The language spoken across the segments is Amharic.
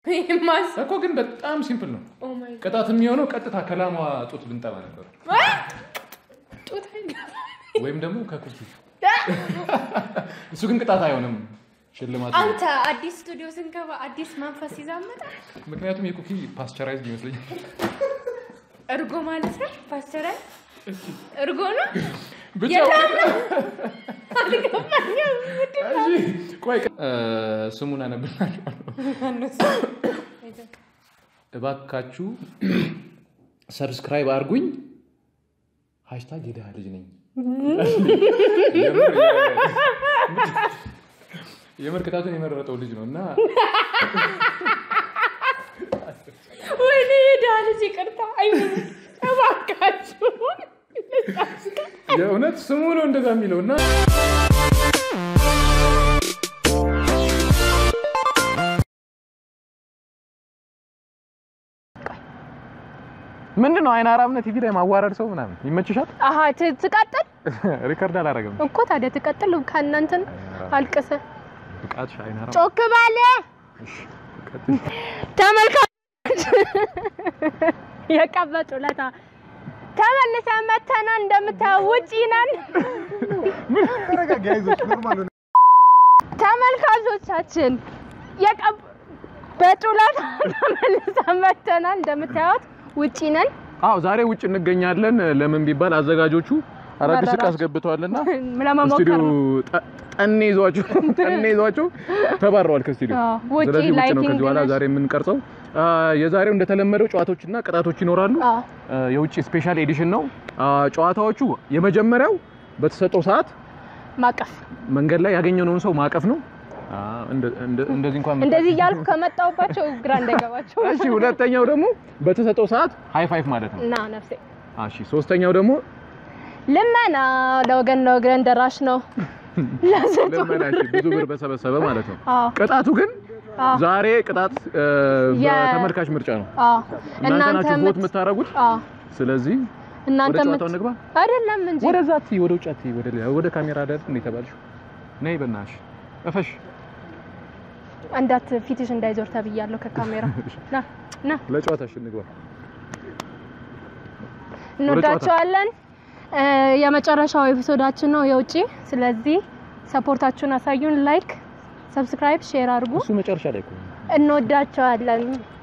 ማስ እኮ ግን በጣም ሲምፕል ነው። ኦ ማይ ቅጣት የሚሆነው ቀጥታ ከላሟ ጡት ብንጠባ ነበር፣ ጡት አይገባም። ወይም ደግሞ ከኩኪ እሱ ግን ቅጣት አይሆንም፣ ሽልማት ነው። አንተ አዲስ ስቱዲዮ ስንገባ አዲስ መንፈስ ይዛመጣ ምክንያቱም የኩኪ ፓስቸራይዝ ይመስለኛል። እርጎ ማለት ነው። ፓስተራል እርጎ ነው። ብቻ አልገባኝም። እሺ፣ ቆይ እ፣ ስሙን አነብላችኋለሁ። እባካችሁ ሰብስክራይብ አድርጉኝ። ሃሽታግ የድሃ ልጅ ነኝ። የምር- የምር ቅጣቱን የመረጠው ልጅ ነው እና ወይኔ የድሃ ልጅ ይቅርታ። አይ እባካችሁ የእውነት ስሙ ነው እንደዛ የሚለው እና ምንድን ነው አይን አራምነት ቲቪ ላይ ማዋረድ ሰው ምናምን ይመችሻል? አሀ ት- ትቀጥል ሪከርድ አላረግም። እኮ ታዲያ ትቀጥል ከእናንተን አልቅሰ ብቃትሽ አይን አራም ጮክ ባለ ተመልካቾች የቀበጡ ለታ ተመልሰን መተናል። እንደምታየው ውጪ ነን። ተመልካቾቻችን የቀበጡ ለታ ተመልሰን መተናል። እንደምታዩት ውጪ ነን። አዎ ዛሬ ውጭ እንገኛለን። ለምን ቢባል አዘጋጆቹ አዳዲስ ዕቃ መረራቸው። አስገብተዋልና ለመሞከር ስቱዲዮ ነው። ጠ- ጠኔ ይዟቸው ጠኔ ይዟቸው ተባረዋል ከስቱዲዮ። አዎ፣ ውጪ ስለዚህ ውጭ ነው ላይቲንግ ከዚህ በኋላ ነሽ። ዛሬ የምንቀርጸው። አ፣ የዛሬው እንደተለመደው ጨዋታዎችና ቅጣቶች ይኖራሉ። አዎ፣ አ፣ የውጭ ስፔሻል ኤዲሽን ነው። አ፣ ጨዋታዎቹ የመጀመሪያው በተሰጠው ሰዓት ማቀፍ መንገድ ላይ ያገኘነውን ሰው ማቀፍ ነው። አ፣ እንደ- እንደ- እንደዚህ እንኳን እንደዚህ እያልኩ ከመጣሁባቸው ግራ እንዳይገባቸው እሺ። ሁለተኛው ደግሞ በተሰጠው ሰዓት ሃይ ፋይፍ ማለት ነው። እና ነፍሴ እሺ። ሶስተኛው ደግሞ ልመና ለወገን ለወገን ደራሽ ነው። ለስንቱ ልመና እሺ፣ ብዙ ብር በሰበሰበ ማለት ነው። አዎ፣ ቅጣቱ ግን አዎ፣ ዛሬ ቅጣት እ፣ የ- በተመልካች ምርጫ ነው። አዎ። እናንተ ናችሁ የምት- ቦት የምታደርጉት። አዎ፣ ስለዚህ እናንተ ወደ የምት- ጨዋታው እንግባ። አይደለም እንጂ ወደዛ አትይ፣ ወደ ውጭ አትይ፣ ወደ ሌላ ወደ ካሜራ አይደል እንዴ ተባልሽው? ነይ በእናትሽ እፈሽ። እንዳት ፊትሽ እንዳይዞር ተብያለሁ ከካሜራ ና ና ለጨዋታሽ እንግባ። እንወዳቸዋለን። እ፣ የመጨረሻው ኤፒሶዳችን ነው የውጪ። ስለዚህ ሰፖርታችሁን አሳዩን። ላይክ፣ ሰብስክራይብ፣ ሼር አድርጉ። እሱ መጨረሻ ላይ እኮ ነው። እንወዳቸዋለን።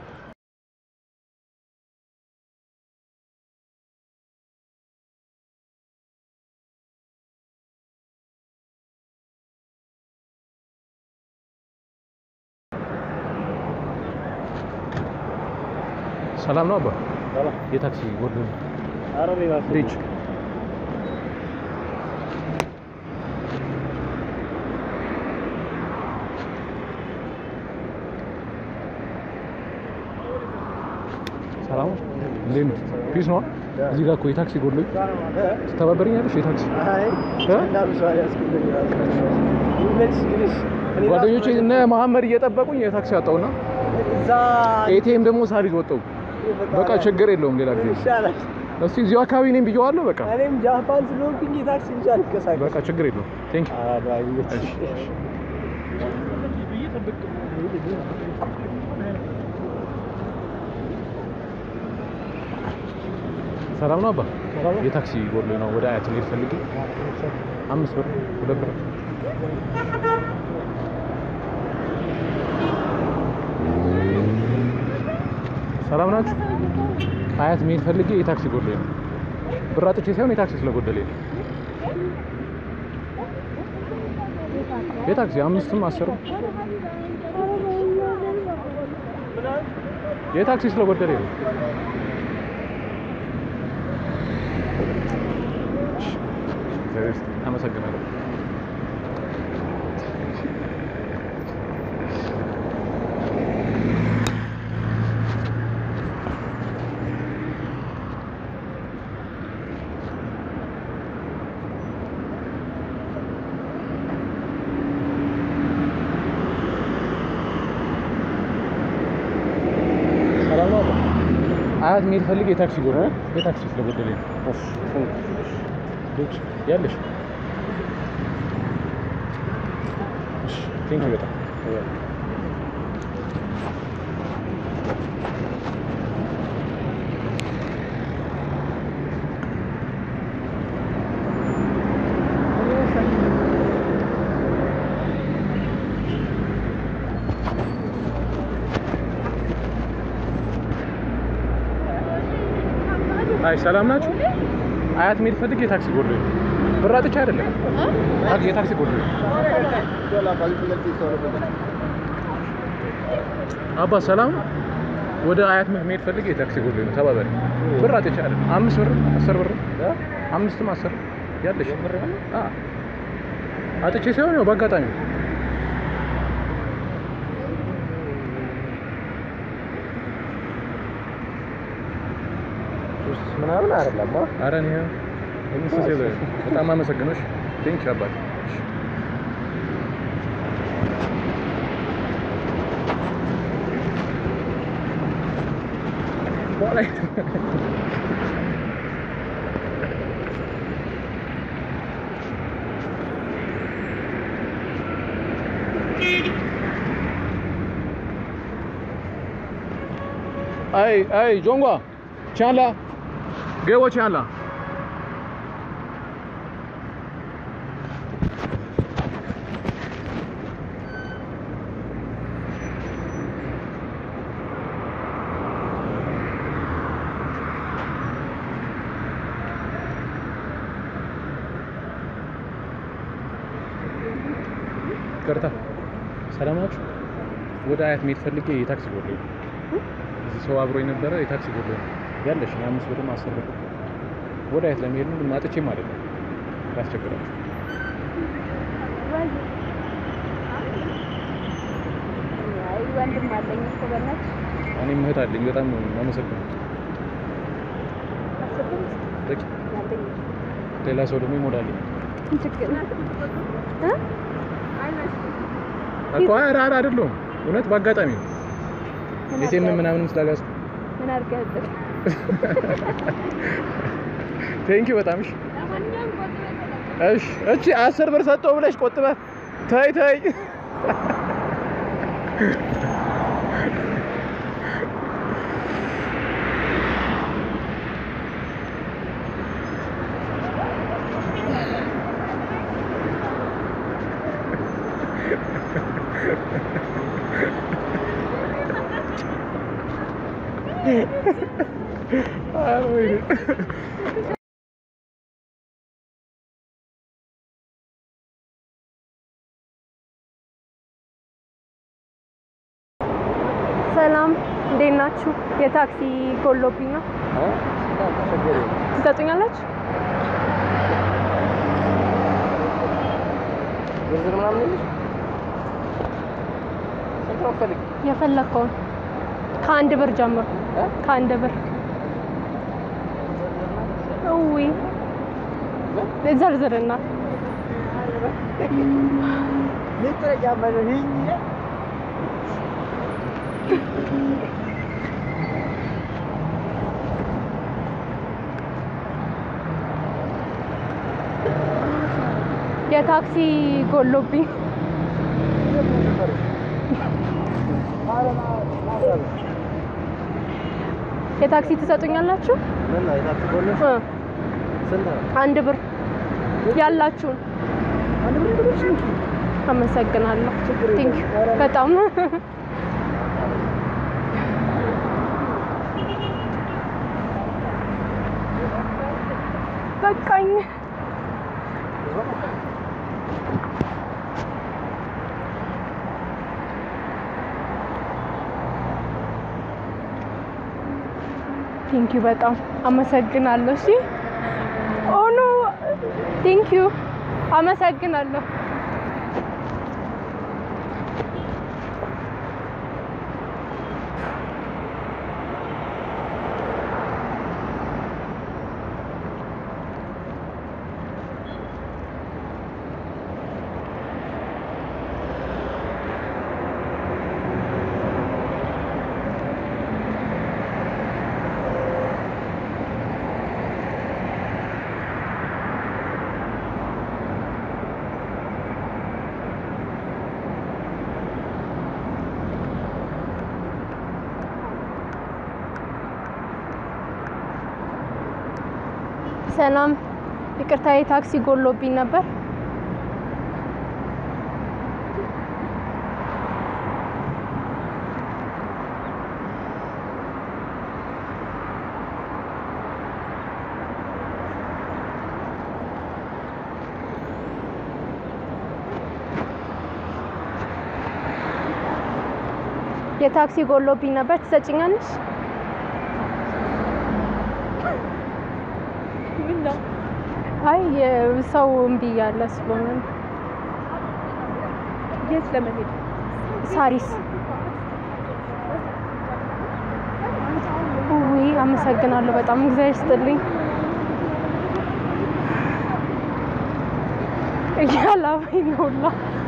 ሰላም ነው አባ። የታክሲ ወርዶ ሪች ሰላም ነው? እንዴት ነው? ፒስ ነው? እዚህ ጋር እኮ የታክሲ ጎድሎኝ ትተባበረኛለሽ? የታክሲ ጓደኞቼ እነ መሐመድ እየጠበቁኝ የታክሲ አጣውና ኤቲኤም ደግሞ ሳልይዝ ወጣሁ። በቃ ችግር የለውም ሌላ ጊዜ እስቲ እዚሁ አካባቢ ነኝ ብየዋለሁ። በቃ እኔም ጃፓን ስለሆንኩኝ የታክሲ ብቻ አልንቀሳቀስም። በቃ ችግር የለውም። ቴንክ ዩ ኧረ አይመችሽ። ሰላም ነው አባ። የታክሲ ጎድሎኝ ነው ወደ አያት ልሄድ ፈልጌ አምስት ብር ሁለት ብር ሰላም ናችሁ? አያት መሄድ ፈልጌ የታክሲ ጎድሎኝ ነው። ብር አጥቼ ሳይሆን የታክሲ ስለጎደለኝ ነው። የታክሲ አምስትም አስርም የታክሲ ስለጎደለኝ ነው። አመሰግናለሁ። ሰላም ነው። አያት መሄድ ፈልጌ የታክሲ ጎር የታክሲ ስለጎደለኝ ነው። ልጅ ያለሽ ቴንክ ዩ በጣም አይ ሰላም ናችሁ? አያት መሄድ ፈልጌ የታክሲ ጎድሎኝ ነው። ብር አጥቼ አይደለም። ታክሲ የታክሲ ጎድሎኝ ነው። አባ ሰላም ወደ አያት መሄድ ፈልጌ የታክሲ ጎድሎኝ ነው። ተባበሪ። ብር አጥቼ አይደለም። አምስት ብር አስር ብር አምስትም አስር ያለሽ አ አጥቼ ሳይሆን ያው በአጋጣሚ ሶስት ምናምን አይደለም አ ኧረ እኔ እኔስ ሲል በጣም አመሰግኖሽ ቴንክ አባት አይ አይ ጆንጓ ቻላ ገቦ ቻላ ይቅርታ ሰላም ናችሁ? ወደ አያት መሄድ ፈልጌ የታክሲ ጎድሎኝ ነው። እዚህ ሰው አብሮ የነበረ የታክሲ ጎድሎኝ ነው ያለሽ አምስት ብርም አስር ብር ወደ አያት ለመሄድ ነው። ግን ማጥቼም አይደለም ያስቸግራችሁ። አይ ወንድም አለኝ እኮ በእናትሽ እኔም እህት አለኝ። በጣም ነው የማመሰግነው። አስብም በቂ ያለኝ ሌላ ሰው ደግሞ ይሞላልኝ ችግር እ እኮ ኧረ ኧረ አይደለሁም እውነት በአጋጣሚ ነው ምን የቴም አድርገህ- ምናምንም ስላጋዝኩ ምን አድርገህብህ? ቴንኪው በጣም እሺ እሺ እቺ አስር ብር ሰጠው ብለሽ ቆጥበህ ተይ ተይ ኧረ ወይኔ ሰላም እንዴት ናችሁ? የታክሲ ጎሎብኝ ነው። ትሰጡኛላችሁ? ዝርዝር ምናምን የለሽ? ስንት ነው የምትፈልጊው? የፈለግከውን ከአንድ ብር ጀምሮ እ? ከአንድ ብር እዊ ዘርዝርና ልጥረ ጫማ ነው ይሄ የታክሲ ጎሎብኝ የታክሲ ትሰጡኛላችሁ? ምን ነው የታክሲ ጎልሽ? እ ስንት ነው? አንድ ብር ያላችሁን አንድ ብር ብለሽ እንኪ። አመሰግናለሁ። ቲንክ በጣም በቃኝ። ቲንክ ዩ በጣም አመሰግናለሁ። እሺ ኦኖ ቲንክ ዩ አመሰግናለሁ። ሰላም፣ ይቅርታ የታክሲ ጎሎብኝ ነበር። የታክሲ ጎሎብኝ ነበር። ትሰጭኛለሽ? አይ የሰው እምቢ እያለ ስለሆነ ነው። የት ለመሄድ ሳሪስ ውይ አመሰግናለሁ በጣም እግዚአብሔር ይስጥልኝ። እያላበኝ ነው ሁላ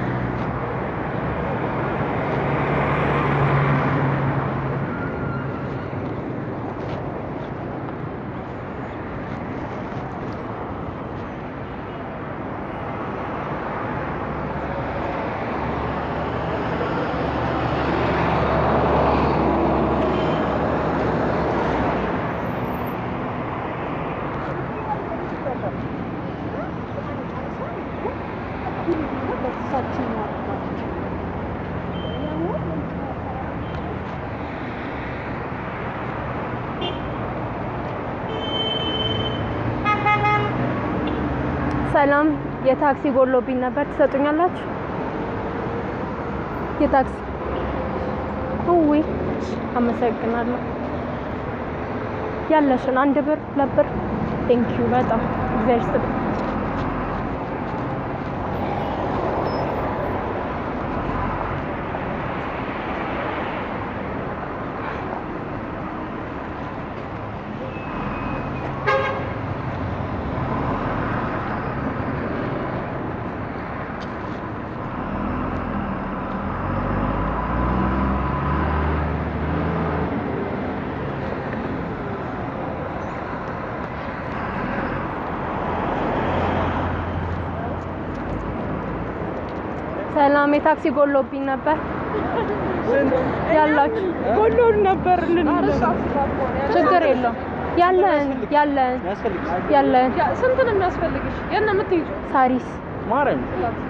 ሰላም፣ የታክሲ ጎሎብኝ ነበር። ትሰጡኛላችሁ? የታክሲ ውይ አመሰግናለሁ። ያለሽን አንድ ብር ሁለት ብር ቴንኪዩ በጣም እግዚአብሔር ይስጥልኝ። ሰላም የታክሲ ጎሎብኝ ነበር። ያላችሁ ጎሎን ነበር ልንል ችግር የለውም። ያለን ያለን ያለን ስንት ነው የሚያስፈልግሽ? የት ነው የምትሄጂው? ሳሪስ ማርያም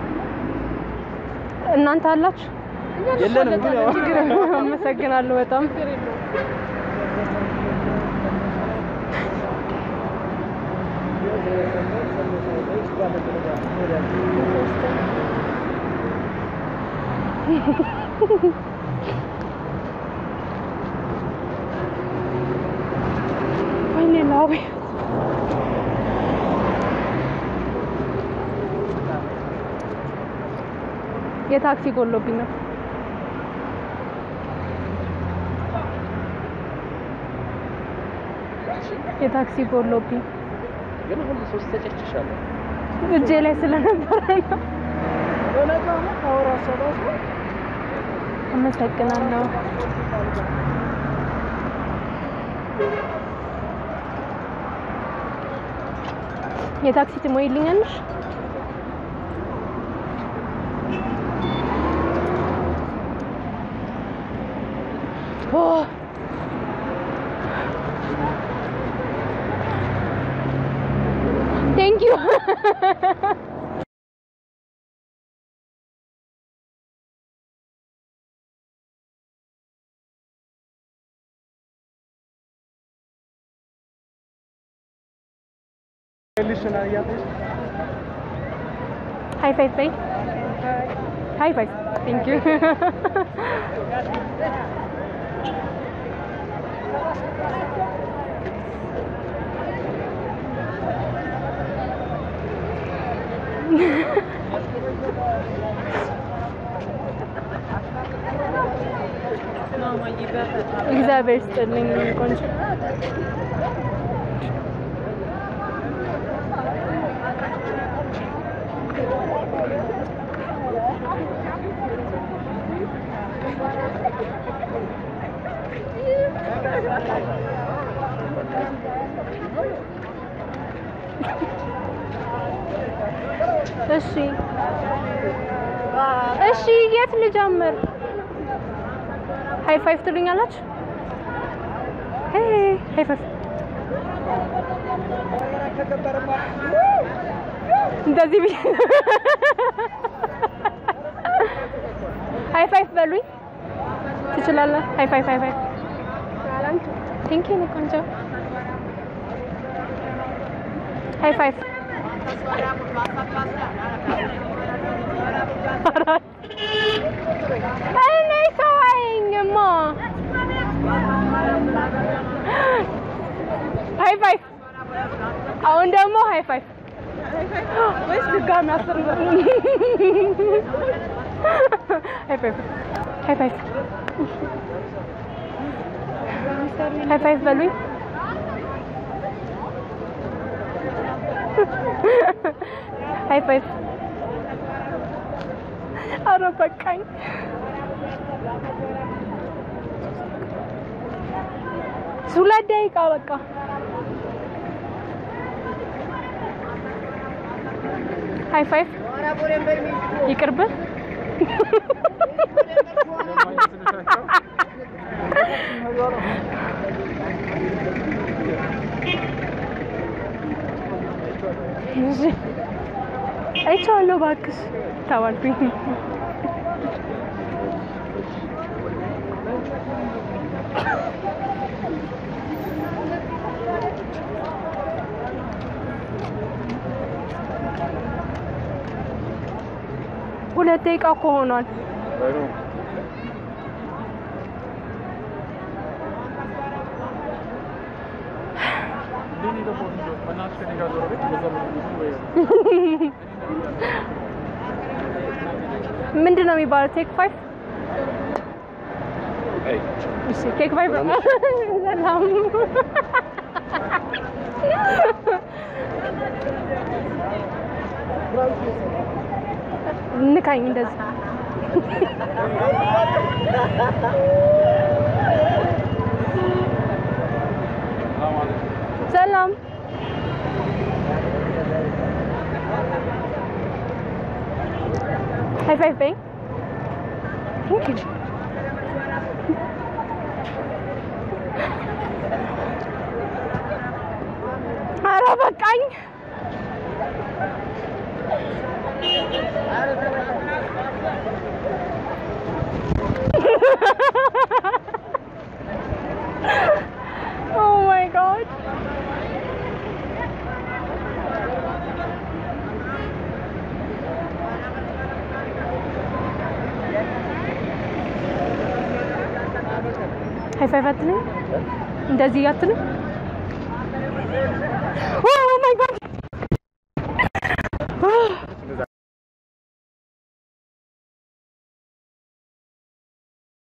እናንተ አላችሁ? የለንም ግን ያው ችግር የለውም። አመሰግናለሁ በጣም ወይኔ ላቤ የታክሲ ጎሎብኝ ነው። የታክሲ ጎሎብኝ ግን ሁሉ ሶስት ተጨጭሻለሁ። እጄ ላይ ስለነበረ ነው። በነጋው ነው ታወራ ሰባሱ አመሰግናለሁ። የታክሲ ትሞይልኛለሽ? ኦ ቴንክ ዩ ልሽና እያለሽ ሃይ ፋይቭ በይ። ሃይ ፋይቭ ቴንክ ዩ እግዚአብሔር ይስጥልኝ ቆንጆ እሺ እሺ፣ የት ልጀምር? ሃይ ፋይቭ ትሉኛላችሁ? ሄይ ሃይ ፋይቭ እንደዚህ ብዬ ሃይ ፋይቭ በሉኝ። ትችላለህ? ሃይ ፋይቭ ሃይ ፋይቭ። ቴንክ ዩ ቆንጆ። ሃይ ፋይቭ እኔ ሰው አየኝማ። ሃይ ፋይቭ። አሁን ደግሞ ሃይ ፋይቭ ወይስ ድጋሚ አስር ብር? ሃይ ፋይቭ ሃይ ፋይቭ ሃይ ፋይቭ በሉኝ። ሃይ ፋይቭ። ኧረ በቃኝ። ሁለት ደቂቃ በቃ። ሃይ ፋይቭ ይቅርብህ። እሺ አይቼዋለሁ እባክሽ ተባልኩኝ። ሁለት ደቂቃ እኮ ሆኗል። ምንድን ነው የሚባለው? ቴክ ፋይቭ እሺ፣ ቴክ ፋይቭ ሰላም ንካኝ እንደዚህ ሰላም ሃይ ፋይቭ በይ ቴንክ ዩ ኧረ በቃኝ oh my god ሃይ ፋይቭ አትልም እንደዚህ አትልም